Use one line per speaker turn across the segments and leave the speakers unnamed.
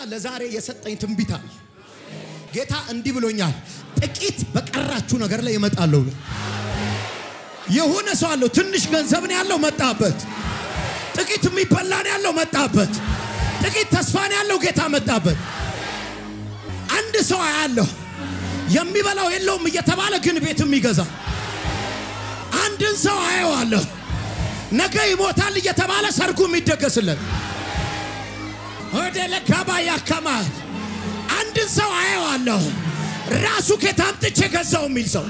ለዛሬ የሰጠኝ ትንቢት አለ። ጌታ እንዲህ ብሎኛል፣ ጥቂት በቀራችሁ ነገር ላይ እመጣለሁ ብሎ የሆነ ሰው አለው። ትንሽ ገንዘብ ነው ያለው፣ መጣበት። ጥቂት የሚበላ ነው ያለው፣ መጣበት። ጥቂት ተስፋ ነው ያለው፣ ጌታ መጣበት። አንድ ሰው አያለሁ የሚበላው የለውም እየተባለ ግን ቤት የሚገዛ አንድን ሰው አየዋለሁ ነገ ይሞታል እየተባለ ሰርጉ የሚደገስለት ወደ ለካባ ያከማል። አንድን ሰው አየዋለሁ ራሱ ከታምጥቼ ገዛው የሚል ሰው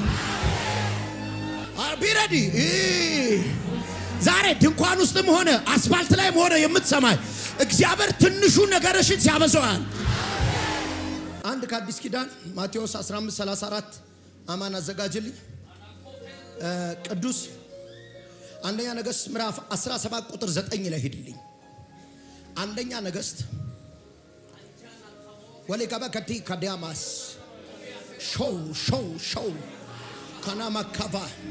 ቢረዲ ዛሬ ድንኳን ውስጥም ሆነ አስፋልት ላይም ሆነ የምትሰማይ እግዚአብሔር ትንሹ ነገርሽን ሲያበዛዋል። አንድ ከአዲስ ኪዳን ማቴዎስ 15 34 አማን አዘጋጅልኝ ቅዱስ አንደኛ ነገሥት ምዕራፍ 17 ቁጥር 9 ላይ ሂድልኝ። አንደኛ ነገሥት ወሌ ገባ ከቲ ከዲያማስ ሾው ሾው ሾው ከናማካባ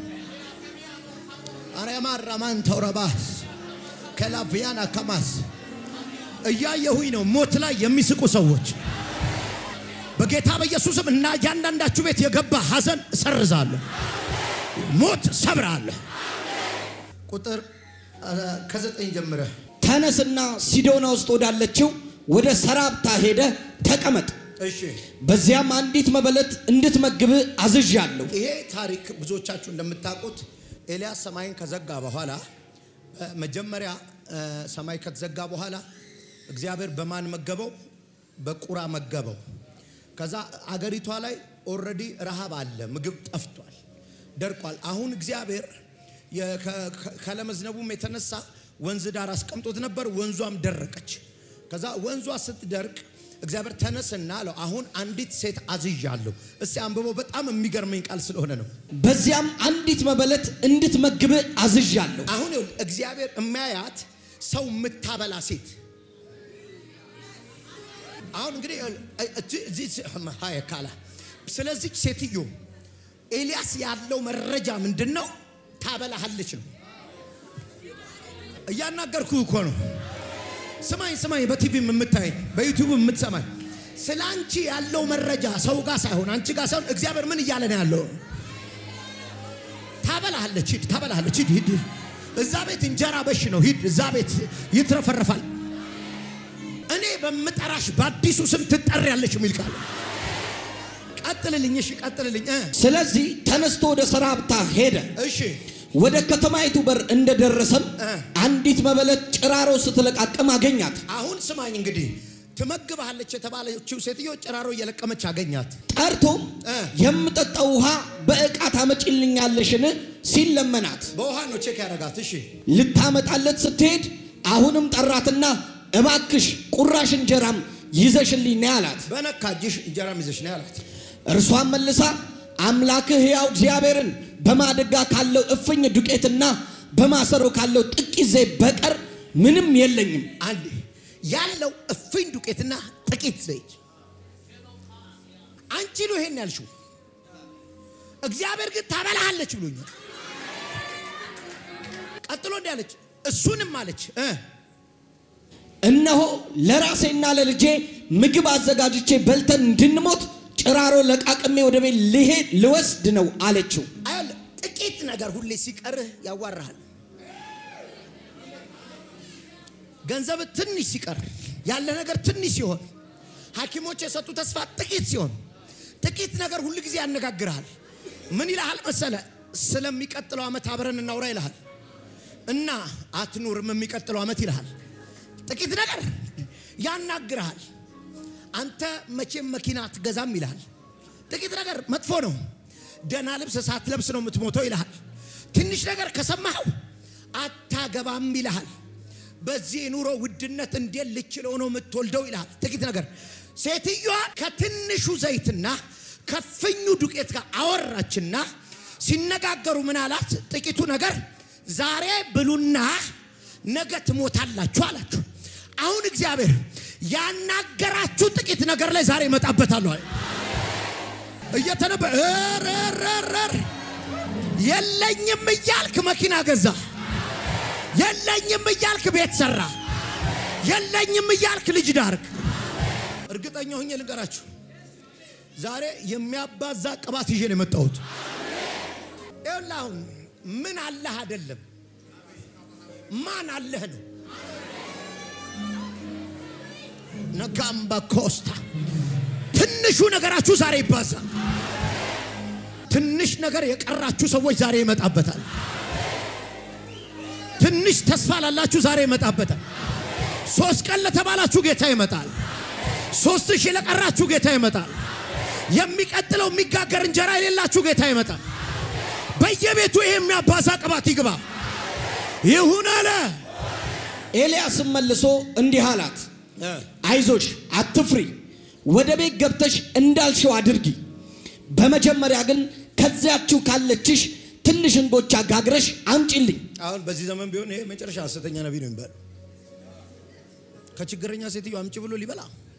አርያማ ራማን ተውረባስ ከላቪያና ከማስ እያየሁኝ ነው። ሞት ላይ የሚስቁ ሰዎች በጌታ በኢየሱስም እና እያንዳንዳችሁ ቤት የገባ ሐዘን እሰርዛለሁ፣ ሞት ሰብራለሁ። ቁጥር ከዘጠኝ ጀምረ
ተነስና ሲዶና ውስጥ ወዳለችው ወደ ሰራብታ ሄደ ተቀመጥ፣
እሺ።
በዚያም አንዲት መበለት እንድትመግብ አዝዣለሁ።
ይሄ ታሪክ ብዙዎቻችሁ እንደምታውቁት ኤልያስ ሰማይን ከዘጋ በኋላ መጀመሪያ ሰማይ ከተዘጋ በኋላ እግዚአብሔር በማን መገበው? በቁራ መገበው። ከዛ አገሪቷ ላይ ኦልሬዲ ረሃብ አለ፣ ምግብ ጠፍቷል፣ ደርቋል። አሁን እግዚአብሔር ከለመዝነቡም የተነሳ ወንዝ ዳር አስቀምጦት ነበር። ወንዟም ደረቀች። ከዛ ወንዟ ስትደርቅ እግዚአብሔር ተነስና አለው አሁን አንዲት ሴት አዝዣለሁ። እስቲ አንብቦ በጣም የሚገርመኝ ቃል ስለሆነ ነው።
በዚያም አንዲት መበለት እንድትመግብ አዝዣለሁ።
አሁን ይኸውልህ እግዚአብሔር የሚያያት ሰው የምታበላ ሴት አሁን እንግዲህ ሀየ ካላ ስለዚህ ሴትዮ ኤልያስ ያለው መረጃ ምንድን ነው? ታበላሃለች ነው። እያናገርኩ እኮ ነው። ስማኝ ስማኝ፣ በቲቪም የምታይ በዩቲዩብ የምትሰማኝ ስለ አንቺ ያለው መረጃ ሰው ጋር ሳይሆን አንቺ ጋር ሳይሆን እግዚአብሔር ምን እያለ ነው ያለው? ታበላሃለች፣ ሂድ፣ ታበላሃለች፣ ሂድ፣ ሂድ። እዛ ቤት እንጀራ በሽ ነው፣ ሂድ፣ እዛ ቤት ይትረፈረፋል። እኔ በምጠራሽ በአዲሱ ስም ትጠሪያለች የሚል ቃል ቀጥልልኝ። እሺ ቀጥልልኝ። እ
ስለዚህ ተነስቶ ወደ ሰራብታ ሄደ።
እሺ
ወደ ከተማይቱ በር እንደደረሰም
እ
አንዲት መበለት ጭራሮ ስትለቃቅም አገኛት።
አሁን ስማኝ እንግዲህ ትመግብሃለች የተባለችው ሴትዮ ጭራሮ እየለቀመች አገኛት።
ጠርቶም
እ
የምጠጣው ውሃ በዕቃ ታመጪልኛለሽን ሲል ለመናት።
በውሃ ነው ቼክ ያደረጋት። እሺ
ልታመጣለት ስትሄድ አሁንም ጠራትና እባክሽ ቁራሽ እንጀራም ይዘሽልኝ ነይ አላት።
በነካ እጅሽ እንጀራም ይዘሽ ነው ያላት።
እርሷን መልሳ አምላክህ ሕያው እግዚአብሔርን በማደጋ ካለው እፍኝ ዱቄትና በማሰሮ ካለው ጥቂት ዘይት በቀር ምንም የለኝም።
አንድ ያለው እፍኝ ዱቄትና ጥቂት ዘይት። አንቺ ነው ይሄን ያልሽው። እግዚአብሔር ግን ታበላሃለች ብሎኛል። ቀጥሎ እንዲህ አለች፣ እሱንም አለች እ
እነሆ ለራሴና ለልጄ ምግብ አዘጋጅቼ በልተን እንድንሞት ጭራሮ ለቃቅሜ ወደ ቤት ልሄድ ልወስድ ነው አለችው።
አያለህ ጥቂት ነገር ሁሌ ሲቀርህ ያዋራሃል። ገንዘብ ትንሽ ሲቀር ያለ ነገር ትንሽ ሲሆን ሐኪሞች የሰጡ ተስፋ ጥቂት ሲሆን ጥቂት ነገር ሁል ጊዜ ያነጋግርሃል። ምን ይልሃል መሰለ? ስለሚቀጥለው ዓመት አብረን እናውራ ይልሃል እና አትኑርም የሚቀጥለው ዓመት ይልሃል። ጥቂት ነገር ያናግርሃል። አንተ መቼም መኪና አትገዛም ይልሃል። ጥቂት ነገር መጥፎ ነው። ደህና ልብስ ሳትለብስ ነው የምትሞተው ይልሃል። ትንሽ ነገር ከሰማኸው አታገባም ይልሃል። በዚህ የኑሮ ውድነት እንዴት ልችለው ነው የምትወልደው ይልሃል። ጥቂት ነገር ሴትዮዋ ከትንሹ ዘይትና ከፍኙ ዱቄት ጋር አወራችና ሲነጋገሩ ምን አላት? ጥቂቱ ነገር ዛሬ ብሉና ነገ ትሞታላችሁ አላችሁ። አሁን እግዚአብሔር ያናገራችሁ ጥቂት ነገር ላይ ዛሬ እመጣበታለሁ አለ። እየተነበ ኧረ ኧረ ኧረ የለኝም እያልክ መኪና ገዛ፣ የለኝም እያልክ ቤት ሰራ፣ የለኝም እያልክ ልጅ ዳርክ፣ እርግጠኛ ሆኜ ልንገራችሁ፣ ዛሬ የሚያባዛ ቅባት ይዤ ነው የመጣሁት። ይኸውልህ አሁን ምን አለህ አይደለም፣ ማን አለህ ነው። ነጋምባ ኮስታ ትንሹ ነገራችሁ ዛሬ ይባዛል። ትንሽ ነገር የቀራችሁ ሰዎች ዛሬ ይመጣበታል። ትንሽ ተስፋ ላላችሁ ዛሬ ይመጣበታል። ሶስት ቀን ለተባላችሁ ጌታ ይመጣል። ሶስት ሺህ ለቀራችሁ ጌታ ይመጣል። የሚቀጥለው የሚጋገር እንጀራ የሌላችሁ ጌታ ይመጣል። በየቤቱ ይሄ የሚያባዛ ቅባት ይግባ ይሁን አለ።
ኤልያስም መልሶ እንዲህ አላት፣ አይዞሽ አትፍሪ፣ ወደ ቤት ገብተሽ እንዳልሽው አድርጊ። በመጀመሪያ ግን ከዚያችሁ ካለችሽ ትንሽ እንጎቻ ጋግረሽ አምጪልኝ።
አሁን በዚህ ዘመን ቢሆን ይሄ መጨረሻ ሐሰተኛ ነቢይ ነው የሚባለው። ከችግረኛ ሴትዮ አምጪ ብሎ ሊበላ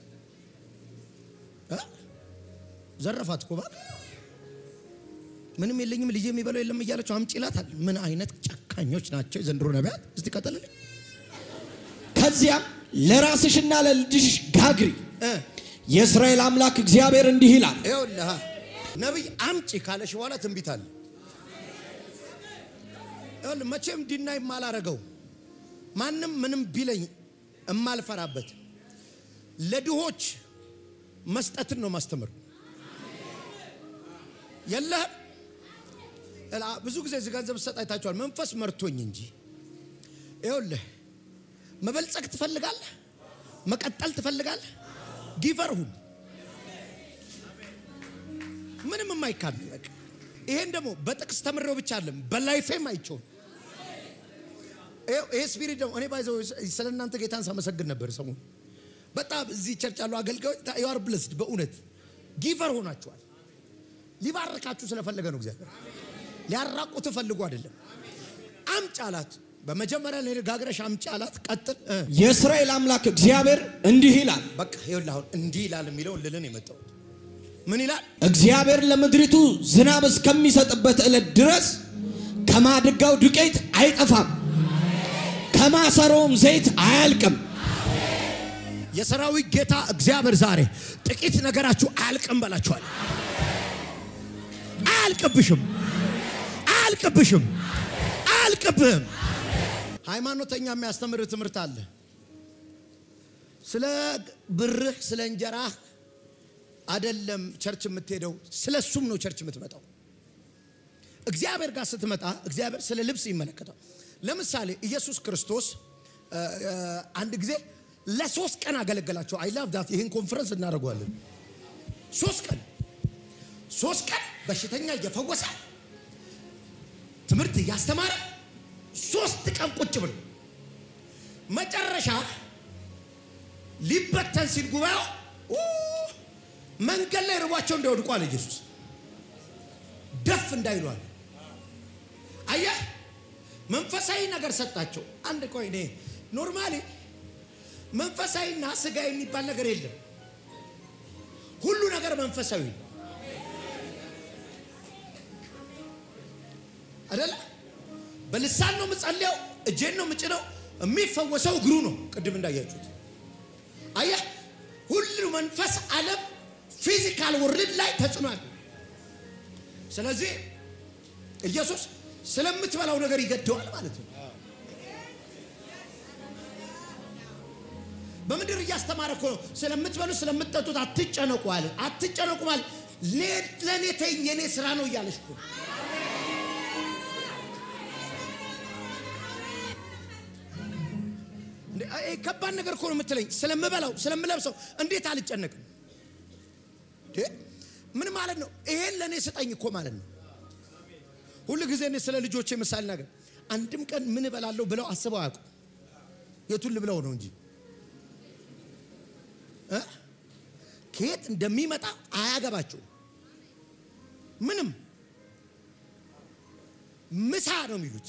እ? ዘረፋት እኮ ባል ምንም የለኝም ልጅ የሚበላው የለም እያለችው አምጪ ይላታል። ምን አይነት ጨካኞች ናቸው የዘንድሮ ነቢያት! እስቲ ቀጥልልኝ
ከዚያም ለራስሽና ለልጅሽ ጋግሪ።
እ
የእስራኤል አምላክ እግዚአብሔር እንዲህ ይላል፣
ይኸውልህ ነቢይ አምጪ ካለሽ በኋላ ትንቢት አለ። ይኸውልህ መቼም ዲና የማላረገው ማንም ምንም ቢለኝ የማልፈራበት ለድሆች መስጠትን ነው ማስተምር። የለህም እላ ብዙ ጊዜ እዚህ ገንዘብ ሰጥ አይታችኋል። መንፈስ መርቶኝ እንጂ ይኸውልህ መበልጸግ ትፈልጋለህ፣ መቀጠል ትፈልጋለህ፣ ጊቨር ሁን። ምንም የማይካድ በቃ ይሄን ደግሞ በጥቅስ ተምሬው ብቻ አለም በላይፌም አይቼው ነው። ይኸው ይሄ ስፒሪት ደግሞ እኔ ባይዘው ስለ እናንተ ጌታን ሳመሰግን ነበር ሰሞኑን። በጣም እዚህ ቸርች ያሉ አገልጋዮች ዩአር ብለስድ በእውነት ጊቨር ሆናችኋል። ሊባርካችሁ ስለፈለገ ነው እግዚአብሔር። ሊያራቁት ፈልጎ አይደለም። አምጪ አላት። በመጀመሪያ ላይ ጋግረሽ አምጪ አላት። ቀጥል እ
የእስራኤል አምላክ እግዚአብሔር እንዲህ ይላል፣
በቃ ይኸውልህ አሁን እንዲህ ይላል የሚለውን ልልን የመጣሁት ምን ይላል?
እግዚአብሔር ለምድሪቱ ዝናብ እስከሚሰጥበት ዕለት ድረስ ከማድጋው ዱቄት አይጠፋም፣ ከማሰሮውም ዘይት አያልቅም።
የሰራዊት ጌታ እግዚአብሔር ዛሬ ጥቂት ነገራችሁ አያልቅም በላችኋል። አያልቅብሽም፣ አያልቅብሽም፣ አያልቅብህም። ሃይማኖተኛ የሚያስተምር ትምህርት አለ። ስለ ብርህ ስለ እንጀራህ አደለም ቸርች የምትሄደው፣ ስለ እሱም ነው ቸርች የምትመጣው። እግዚአብሔር ጋር ስትመጣ እግዚአብሔር ስለ ልብስ ይመለከታል። ለምሳሌ ኢየሱስ ክርስቶስ እ፣ እ፣ አንድ ጊዜ ለሶስት ቀን አገለገላቸው። አይ ላቭ ዳት። ይህን ኮንፈረንስ እናደርገዋለን። ሶስት ቀን ሶስት ቀን በሽተኛ እየፈወሰ ትምህርት እያስተማረ ሶስት ቀን ቁጭ ብሎ መጨረሻ ሊበተን ሲል ጉባኤው ኡ፣ መንገድ ላይ ርቧቸው እንዳይወድቁ አለ ኢየሱስ። ደፍ እንዳይሉ አለ። አየህ መንፈሳዊ ነገር ሰጣቸው። አንድ ቆይ እኔ ኖርማሊ መንፈሳዊና ስጋ የሚባል ነገር የለም። ሁሉ ነገር መንፈሳዊ ነው አይደለ? በልሳን ነው የምጸልየው፣ እጄን ነው የምጭነው። የሚፈወሰው እግሩ ነው። ቅድም እንዳያችሁት አየህ፣ ሁሉ መንፈስ ዓለም ፊዚካል ወርልድ ላይ ተጽዕኗል። ስለዚህ ኢየሱስ ስለምትበላው ነገር ይገደዋል ማለት ነው። በምድር እያስተማረ እኮ ነው። ስለምትበሉ ስለምትጠጡት አትጨነቁ አለ። አትጨነቁ ማለት ለእኔ ተይኝ የኔ ስራ ነው እያለች እኮ እንዴ፣ ይሄ ከባድ ነገር እኮ ነው የምትለኝ። ስለምበላው ስለምለብሰው እንዴት አልጨነቅም? እንዴ፣ ምን ማለት ነው? ይሄን ለእኔ ስጠኝ እኮ ማለት ነው። ሁሉ ጊዜ እኔ ስለ ልጆቼ ምሳሌ ነገር አንድም ቀን ምን እበላለሁ ብለው አስበው አያውቁም። የቱን ልብለው ነው እንጂ እ? ከየት እንደሚመጣ አያገባቸው። ምንም ምሳ ነው የሚሉት።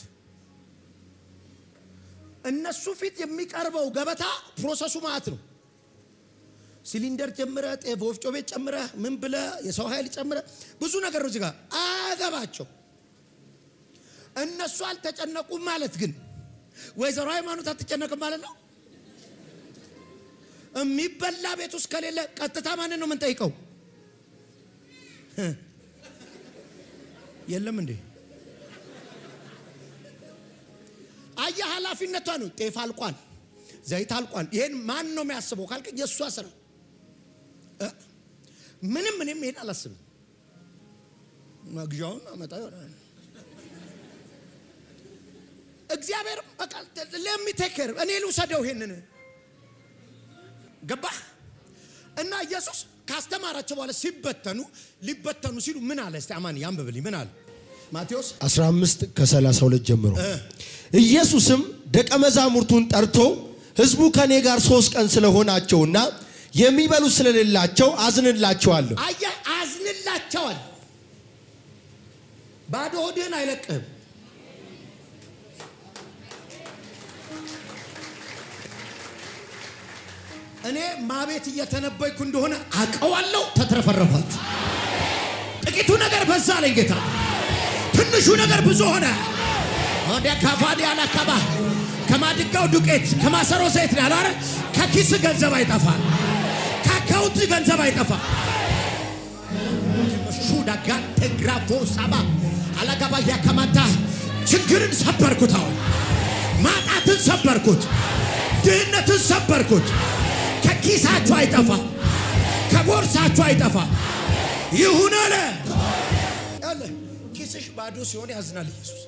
እነሱ ፊት የሚቀርበው ገበታ ፕሮሰሱ ማለት ነው። ሲሊንደር ጨምረ፣ ጤፍ ወፍጮ ቤት ጨምረ፣ ምን ብለ፣ የሰው ኃይል ጨምረ፣ ብዙ ነገር ነው እዚህ ጋር አያገባቸው። እነሱ አልተጨነቁም ማለት ግን ወይዘሮ ሃይማኖት አትጨነቅም ማለት ነው። የሚበላ ቤት ውስጥ ከሌለ ቀጥታ ማንን ነው የምንጠይቀው? የለም እንዴ? አየህ፣ ኃላፊነቷ ነው። ጤፍ አልቋል፣ ዘይት አልቋል። ይሄን ማን ነው የሚያስበው ካልክ የእሷ ስራ እ ምንም እኔም ይሄን አላስብም። መግዣውን አመጣ ይሆናል። እግዚአብሔር በቃ ለሚቴክር እኔ ልውሰደው ይሄንን ገባህ? እና ኢየሱስ ካስተማራቸው በኋላ ሲበተኑ ሊበተኑ ሲሉ ምን አለ? እስቲ አማን ያንብብልኝ። ምን አለ? ማቴዎስ
15 ከ32 ጀምሮ
እ
ኢየሱስም ደቀ መዛሙርቱን ጠርቶ ሕዝቡ ከእኔ ጋር ሶስት ቀን ስለሆናቸውና የሚበሉ ስለሌላቸው አዝንላቸዋለሁ።
አየህ፣ አዝንላቸዋል። ባዶ ሆድህን አይለቅህም። እኔ ማቤት እየተነበይኩ እንደሆነ አቀዋለሁ። ተትረፈረፋችሁ። ጥቂቱ ነገር በዛ ላይ ጌታ፣ ትንሹ ነገር ብዙ ሆነ። ወደ ካፋዲ አላካባ ከማድጋው ዱቄት ከማሰሮ ዘይት ነው ያለው አይደል? ከኪስ ገንዘብ አይጠፋል። ከአካውንት ገንዘብ አይጠፋም። ሹዳጋ ተግራፎ ሳባ አላጋባ ያከማታ ችግርን ሰበርኩት። አሁን ማጣትን ሰበርኩት። ድህነትን ሰበርኩት። ከኪሳችሁ አይጠፋ፣ ከቦርሳችሁ አይጠፋ። ይሁን አለ። ያለ ኪስሽ ባዶ ሲሆን ያዝናል ኢየሱስ።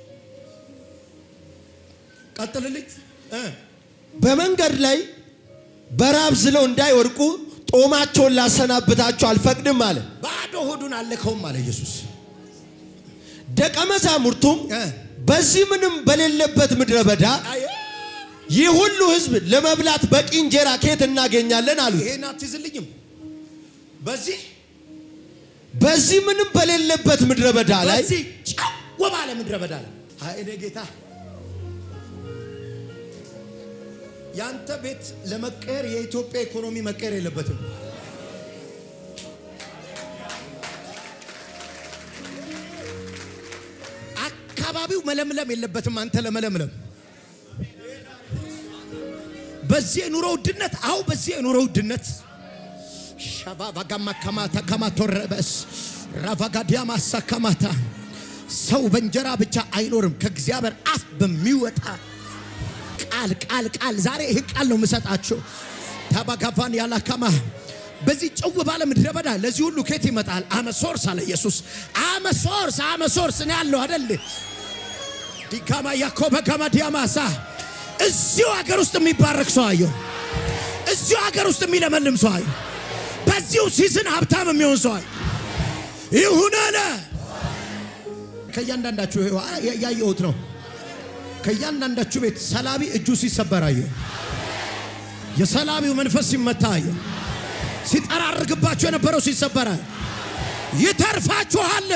ቀጥልልኝ እ
በመንገድ ላይ በራብ ዝለው እንዳይወድቁ ጦማቸውን ላሰናብታቸው አልፈቅድም አለ።
ባዶ ሆዱን አለከውም አለ ኢየሱስ።
ደቀ መዛሙርቱም
እ
በዚህ ምንም በሌለበት ምድረ በዳ
አየ
ይህ ሁሉ ሕዝብ ለመብላት በቂ እንጀራ ከየት እናገኛለን አሉት።
ይሄን አትይዝልኝም። በዚህ
በዚህ ምንም በሌለበት ምድረ በዳ ላይ
በዚህ ጨው ባለ ምድረ በዳ ላይ አይ እኔ ጌታ ያንተ ቤት ለመቀየር የኢትዮጵያ ኢኮኖሚ መቀየር የለበትም። አካባቢው መለምለም የለበትም። አንተ ለመለምለም በዚህ የኑሮ ውድነት አው በዚህ የኑሮ ውድነት ሻባቫጋማ ከማታ ከማቶረበስ ራቫጋዲያ ማሳ ከማታ ሰው በእንጀራ ብቻ አይኖርም ከእግዚአብሔር አፍ በሚወጣ ቃል ቃል ቃል ዛሬ ይህ ቃል ነው የምሰጣቸው። ታባጋቫን ያላካማ በዚህ ጭው ባለ ምድረ በዳ ለዚህ ሁሉ ኬት ይመጣል። አመሶርስ አለ ኢየሱስ። አመሶርስ አመሶርስ ነው ያለው አደል? ዲካማ ያኮበ ጋማ ዲያማሳ እዚሁ ሀገር ውስጥ የሚባረክ ሰው አየሁ። እዚሁ ሀገር ውስጥ የሚለመልም ሰው አየሁ። በዚሁ ሲዝን ሀብታም የሚሆን ሰው አየሁ። ይሁን አለ። ከእያንዳንዳችሁ ይኸው ያየሁት ነው። ከእያንዳንዳችሁ ቤት ሰላቢ እጁ ሲሰበር አየሁ። የሰላቢው መንፈስ ሲመታ አየሁ። ሲጠራርግባችሁ የነበረው ሲሰበረ ይተርፋችኋል።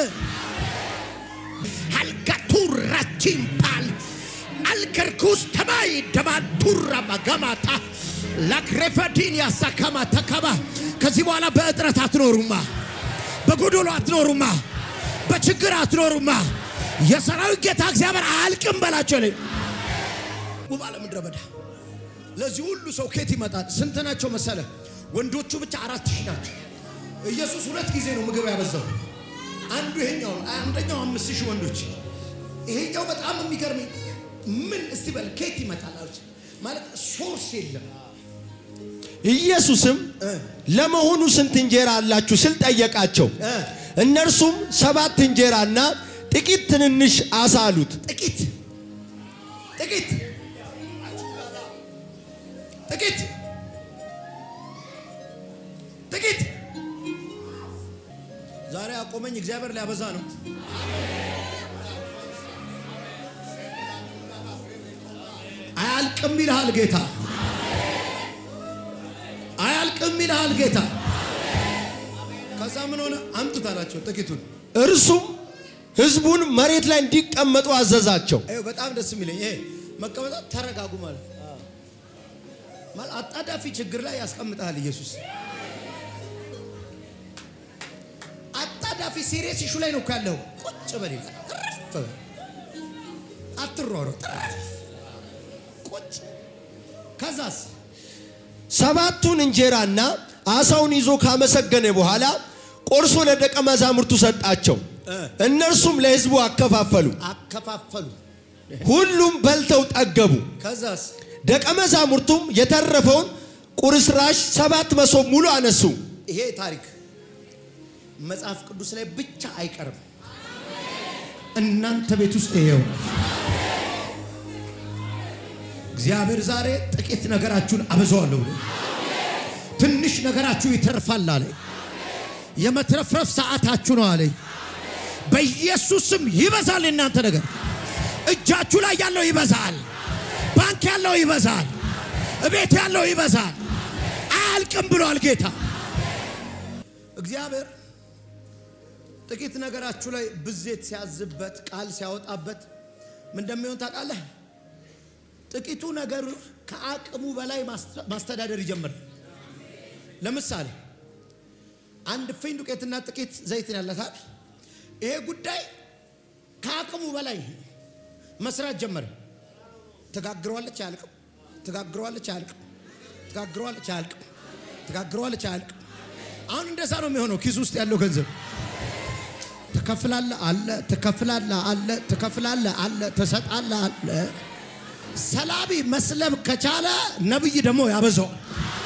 አልጋቱራቺምፓል አልከርኩስ ተማይ ደማቱራ ማጋማታ ላክሬፈዲን ያሳካማ ተካባ ከዚህ በኋላ በእጥረት አትኖሩማ፣ በጎዶሎ አትኖሩማ፣ በችግር አትኖሩማ። የሰራዊት ጌታ እግዚአብሔር አያልቅም በላቸው ላይ ባለ ምድረ በዳ ለዚህ ሁሉ ሰው ኬት ይመጣል። ስንት ናቸው መሰለ? ወንዶቹ ብቻ አራት ሺህ ናቸው። ኢየሱስ ሁለት ጊዜ ነው ምግብ ያበዛው። አንዱ ይሄኛው ነው። አንደኛው አምስት ሺህ ወንዶች። ይሄኛው በጣም የሚገርመኝ ምን እስቲ በል ኬት ይመጣል አሉት። ማለት ሶርስ የለም።
ኢየሱስም
እ
ለመሆኑ ስንት እንጀራ አላችሁ ስል ጠየቃቸው።
እ
እነርሱም ሰባት እንጀራና ጥቂት ትንንሽ አሳ አሉት።
ጥቂት ጥቂት ጥቂት ጥቂት ዛሬ አቆመኝ። እግዚአብሔር ሊያበዛ ነው። አያልቅም ይልሃል ጌታ። አያልቅም ይልሃል ጌታ። ከዛ ምን ሆነ? አምጡት አላቸው ጥቂቱን።
እርሱም ሕዝቡን መሬት ላይ እንዲቀመጡ አዘዛቸው።
ይኸው በጣም ደስ የሚለኝ ይሄ መቀመጣት ተረጋጉ ማለት ማለት አጣዳፊ ችግር ላይ ያስቀምጣል ኢየሱስ። አጣዳፊ ሲሪየስ ኢሹ ላይ ነው እኮ ያለው። ቁጭ በል ይላል። እረፍ በል አትሯሯጥ፣ እረፍ ቁጭ። ከዛስ
ሰባቱን እንጀራና አሳውን ይዞ ካመሰገነ በኋላ ቆርሶ ለደቀ መዛሙርቱ ሰጣቸው። እነርሱም ለሕዝቡ አከፋፈሉ።
አከፋፈሉ።
ሁሉም በልተው ጠገቡ።
ከዛስ
ደቀ መዛሙርቱም የተረፈውን ቁርስራሽ ሰባት መሶብ ሙሉ አነሱ።
ይሄ ታሪክ መጽሐፍ ቅዱስ ላይ ብቻ አይቀርም። እናንተ ቤት ውስጥ ይሄው እግዚአብሔር ዛሬ ጥቂት ነገራችሁን አበዛዋለሁ ብሎ ትንሽ ነገራችሁ ይተርፋል አለ። የመትረፍረፍ ሰዓታችሁ ነው አለኝ። በኢየሱስ ስም ይበዛል። የእናንተ ነገር እጃችሁ ላይ ያለው ይበዛል። ባንክ ያለው ይበዛል። እቤት ያለው ይበዛል። አያልቅም ብሏል ጌታ እግዚአብሔር። ጥቂት ነገራችሁ ላይ ብዜት ሲያዝበት ቃል ሲያወጣበት ምን እንደሚሆን ታውቃለህ? ጥቂቱ ነገር ከአቅሙ በላይ ማስተዳደር ይጀምራል። ለምሳሌ አንድ እፍኝ ዱቄትና ጥቂት ዘይትን ያለታል። ይሄ ጉዳይ ከአቅሙ በላይ መስራት ጀመረ። ትጋግረዋለች አያልቅም፣ ትጋግረዋለች አያልቅም፣ ትጋግረዋለች አያልቅም፣ ትጋግረዋለች አያልቅም። አሁን እንደዛ ነው የሚሆነው። ኪስ ውስጥ ያለው ገንዘብ ትከፍላለ አለ፣ ትከፍላለ አለ፣ ትከፍላለ አለ፣ ትሰጣለ አለ። ሰላቢ መስለብ ከቻለ ነብይ ደግሞ ያበዛዋል።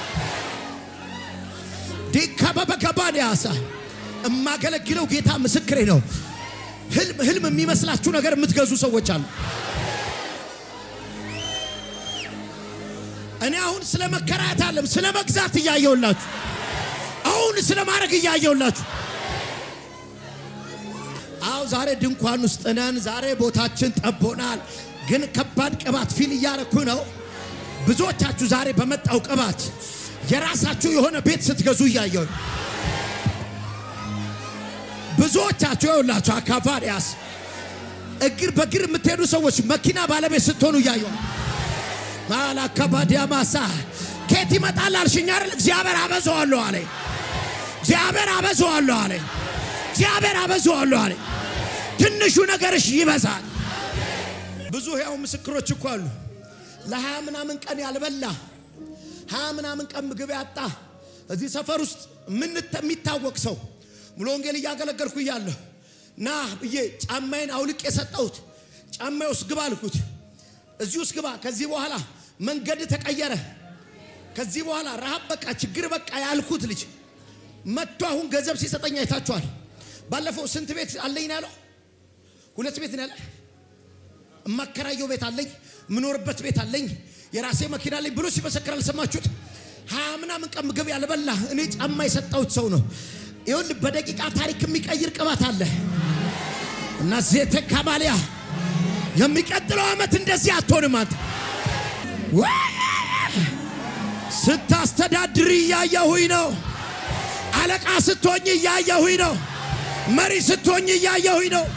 ዲከበበከባድ ያሳ እማገለግለው ጌታ ምስክሬ ነው። ህልም ህልም የሚመስላችሁ ነገር የምትገዙ ሰዎች አሉ። እኔ አሁን ስለ መከራየት አለም ስለ መግዛት እያየውላችሁ፣ አሁን ስለ ማድረግ እያየውላችሁ። አዎ ዛሬ ድንኳን ውስጥ ነን። ዛሬ ቦታችን ጠቦናል። ግን ከባድ ቅባት ፊል እያረኩ ነው። ብዙዎቻችሁ ዛሬ በመጣው ቅባት የራሳችሁ የሆነ ቤት ስትገዙ እያየው ብዙዎቻችሁ ይኸውላችሁ አካፋሪያስ እግር በእግር የምትሄዱ ሰዎች መኪና ባለቤት ስትሆኑ እያየው ማላካባዲያ ማሳ ኬት ይመጣል አልሽኝ አይደል? እግዚአብሔር አበዛዋለሁ አለ። እግዚአብሔር አበዛዋለሁ አለ። እግዚአብሔር አበዛዋለሁ አለ። ትንሹ ነገርሽ ይበዛል። ብዙ ሕያው ምስክሮች እኮ አሉ። ለሀያ ምናምን ቀን ያልበላ ሀያ ምናምን ቀን ምግብ ያጣ እዚህ ሰፈር ውስጥ ምን የሚታወቅ ሰው ሙሉ ወንጌል እያገለገልኩ እያለሁ ና ብዬ ጫማዬን አውልቅ የሰጠሁት ጫማዬ ውስጥ ግባ አልኩት። እዚህ ውስጥ ግባ። ከዚህ በኋላ መንገድ ተቀየረ። ከዚህ በኋላ ረሃብ በቃ ችግር በቃ ያልኩት ልጅ መጥቶ አሁን ገንዘብ ሲሰጠኝ አይታችኋል። ባለፈው ስንት ቤት አለኝ ነው ያለው? ሁለት ቤት ነው ያለ። እማከራየው ቤት አለኝ፣ የምኖርበት ቤት አለኝ፣ የራሴ መኪና አለኝ ብሎ ሲመሰክር አልሰማችሁት? ሀያ ምናምን ቀን ምግብ ያልበላ እኔ ጫማ የሰጠሁት ሰው ነው። ይሁን በደቂቃ ታሪክ የሚቀይር ቅባት አለ እና ዜተ ካማሊያ የሚቀጥለው ዓመት እንደዚህ አትሆንም። አንተ ስታስተዳድሪ እያየሁኝ ነው። አለቃ ስትሆኝ እያየሁኝ ነው። መሪ ስትሆኝ እያየሁኝ ነው።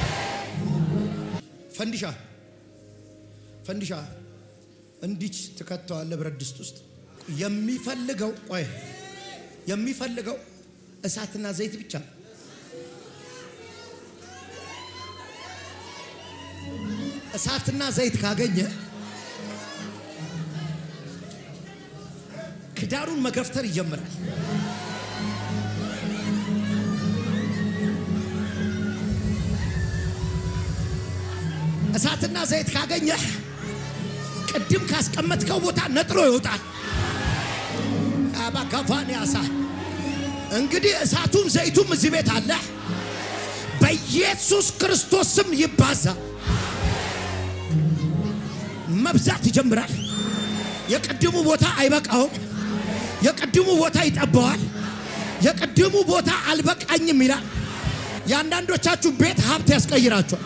ፈንዲሻ ፈንዲሻ እንዲች ትከተዋለህ ብረት ድስት ውስጥ የሚፈልገው ቆይ የሚፈልገው እሳትና ዘይት ብቻ ነው። እሳትና ዘይት ካገኘ ክዳኑን መገፍተር ይጀምራል። እሳትና ዘይት ካገኘ ቅድም ካስቀመጥከው ቦታ ነጥሮ ይወጣል። አባካፋን ያሳ እንግዲህ እሳቱም ዘይቱም እዚህ ቤት አለ። በኢየሱስ ክርስቶስ ስም ይባዛ፣ መብዛት ይጀምራል። የቅድሙ ቦታ አይበቃውም። የቅድሙ ቦታ ይጠባዋል። የቅድሙ ቦታ አልበቃኝም ይላል። የአንዳንዶቻችሁ ቤት ሀብት ያስቀይራችኋል።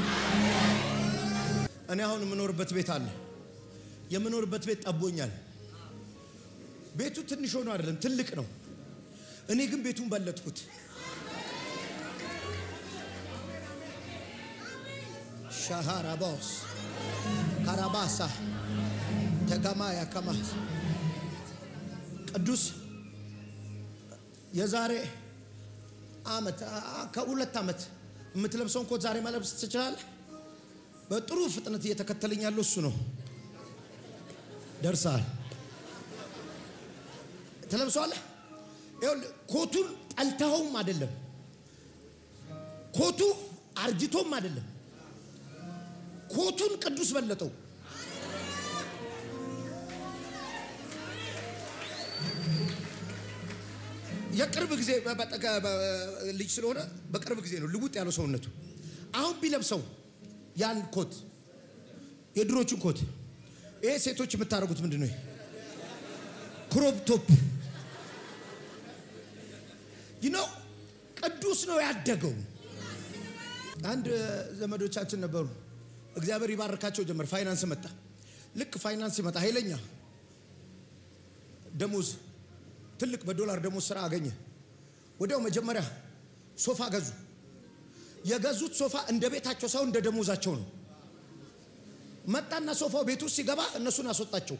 እኔ አሁን የምኖርበት ቤት አለ። የምኖርበት ቤት ጠቦኛል። ቤቱ ትንሽ ሆኖ አይደለም ትልቅ ነው። እኔ ግን ቤቱን በለጥኩት። ሻሃራባስ ካራባሳ ተጋማ ያከማስ ቅዱስ የዛሬ አመት ከሁለት ዓመት የምትለብሰውን ኮት ዛሬ መለብስ ትችላለህ። በጥሩ ፍጥነት እየተከተለኝ ያለው እሱ ነው። ደርሰሃል። ትለብሰዋለህ። ይኸውልህ ኮቱን ጠልተኸውም አይደለም፣ ኮቱ አርጅቶም አይደለም። ኮቱን ቅዱስ በለጠው። የቅርብ ጊዜ በ- በ- በ- ልጅ ስለሆነ በቅርብ ጊዜ ነው ልውጥ ያለው ሰውነቱ። አሁን ቢለብሰው ያን ኮት የድሮቹን ኮት ይሄ ሴቶች የምታደርጉት ምንድን ነው? ክሮፕ ቶፕ ይነው ቅዱስ ነው ያደገው። አንድ ዘመዶቻችን ነበሩ። እግዚአብሔር ይባርካቸው ጀመር። ፋይናንስ መጣ። ልክ ፋይናንስ ሲመጣ ኃይለኛ ደሞዝ ትልቅ በዶላር ደሞዝ ስራ አገኘ። ወዲያው መጀመሪያ ሶፋ ገዙ። የገዙት ሶፋ እንደ ቤታቸው ሳይሆን እንደ ደሞዛቸው ነው። መጣና ሶፋው ቤት ውስጥ ሲገባ እነሱን አስወጣቸው።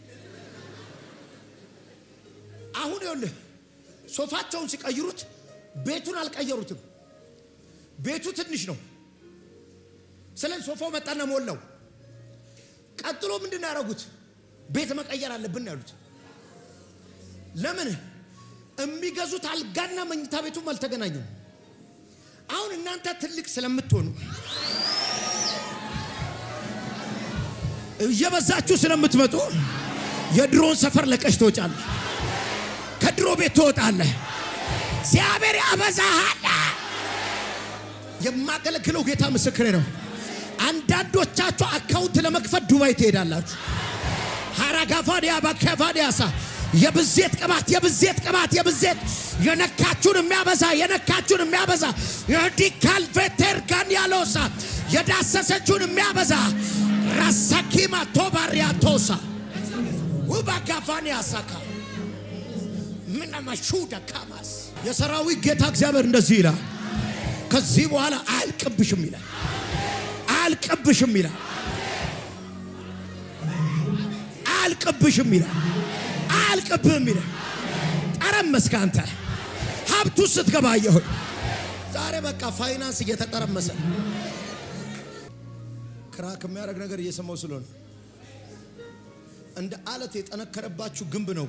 አሁን ይኸውልህ ሶፋቸውን ሲቀይሩት ቤቱን አልቀየሩትም። ቤቱ ትንሽ ነው። ስለዚህ ሶፋው መጣና ሞላው። ቀጥሎ ምንድን ነው ያደረጉት? ቤት መቀየር አለብን ነው ያሉት። ለምን የሚገዙት አልጋና መኝታ ቤቱም አልተገናኙም። አሁን እናንተ ትልቅ ስለምትሆኑ እየበዛችሁ ስለምትመጡ የድሮን ሰፈር ለቀሽ ትወጫለህ። ከድሮ ቤት ትወጣለህ። እግዚአብሔር ያበዛሃል። የማገለግለው ጌታ ምስክሬ ነው። አንዳንዶቻችሁ አካውንት ለመክፈት ዱባይ ትሄዳላችሁ። ሀራጋፋዲያ ባካፋዲያሳ የብዜት ቅባት የብዜት ቅባት የብዜት የነካችሁን የሚያበዛ የነካችሁን የሚያበዛ የዲካል ቬቴር ጋን ያለውሳ የዳሰሰችውን የሚያበዛ ራሳኪማ ቶባሪያ ቶሳ ውባጋፋን ያሳካ ምናመሹ ደካማስ የሰራዊት ጌታ እግዚአብሔር እንደዚህ ይላል። ከዚህ በኋላ አያልቅብሽም ይላል። አያልቅብሽም ይላል። አያልቅብሽም ይላል። አያልቅብህም ይላል። ጠረመስከ አንተ ሀብቱ ስትገባ አየሁኝ። ዛሬ በቃ ፋይናንስ እየተጠረመሰ ክራክ የሚያደርግ ነገር እየሰማው ስለሆነ እንደ አለት የጠነከረባችሁ ግንብ ነው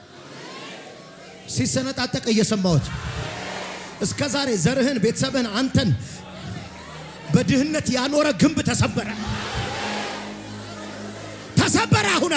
ሲሰነጣጠቅ እየሰማሁት እስከ ዛሬ ዘርህን፣ ቤተሰብህን፣ አንተን በድህነት ያኖረ ግንብ ተሰበረ፣ ተሰበረ። አሁና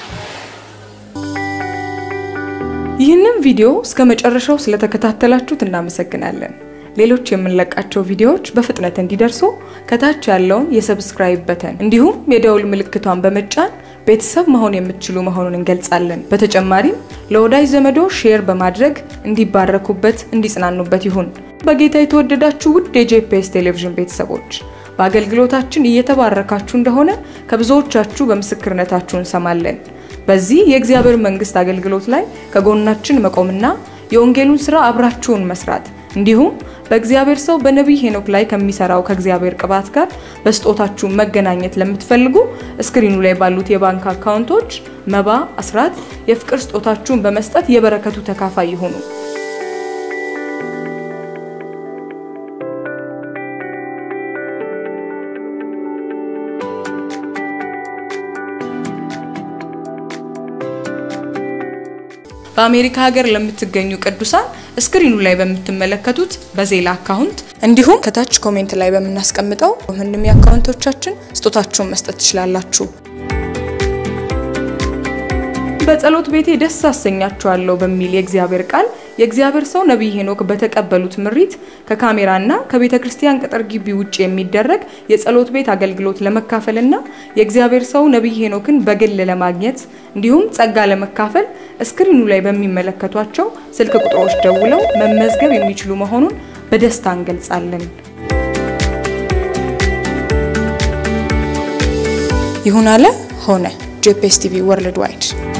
ይህንን ቪዲዮ እስከ መጨረሻው ስለተከታተላችሁት እናመሰግናለን። ሌሎች የምንለቃቸው ቪዲዮዎች በፍጥነት እንዲደርሱ ከታች ያለውን የሰብስክራይብ በተን እንዲሁም የደውል ምልክቷን በመጫን ቤተሰብ መሆን የምትችሉ መሆኑን እንገልጻለን። በተጨማሪም ለወዳጅ ዘመዶ ሼር በማድረግ እንዲባረኩበት፣ እንዲጽናኑበት ይሁን። በጌታ የተወደዳችሁ ውድ የጄፒኤስ ቴሌቪዥን ቤተሰቦች በአገልግሎታችን እየተባረካችሁ እንደሆነ ከብዙዎቻችሁ በምስክርነታችሁ እንሰማለን። በዚህ የእግዚአብሔር መንግስት አገልግሎት ላይ ከጎናችን መቆምና የወንጌሉን ስራ አብራችሁን መስራት እንዲሁም በእግዚአብሔር ሰው በነቢይ ሄኖክ ላይ ከሚሰራው ከእግዚአብሔር ቅባት ጋር በስጦታችሁ መገናኘት ለምትፈልጉ እስክሪኑ ላይ ባሉት የባንክ አካውንቶች መባ፣ አስራት፣ የፍቅር ስጦታችሁን በመስጠት የበረከቱ ተካፋይ ይሁኑ። በአሜሪካ ሀገር ለምትገኙ ቅዱሳን እስክሪኑ ላይ በምትመለከቱት በዜላ አካውንት እንዲሁም ከታች ኮሜንት ላይ በምናስቀምጠው ምንም የአካውንቶቻችን ስጦታችሁን መስጠት ትችላላችሁ። በጸሎት ቤቴ ደስ አሰኛችኋለሁ በሚል የእግዚአብሔር ቃል የእግዚአብሔር ሰው ነቢይ ሄኖክ በተቀበሉት ምሪት ከካሜራና ከቤተ ክርስቲያን ቅጥር ግቢ ውጭ የሚደረግ የጸሎት ቤት አገልግሎት ለመካፈልና የእግዚአብሔር ሰው ነቢይ ሄኖክን በግል ለማግኘት እንዲሁም ጸጋ ለመካፈል እስክሪኑ ላይ በሚመለከቷቸው ስልክ ቁጥሮች ደውለው መመዝገብ የሚችሉ መሆኑን በደስታ እንገልጻለን። ይሁን አለ ሆነ። ጄፒኤስ ቲቪ ወርልድ ዋይድ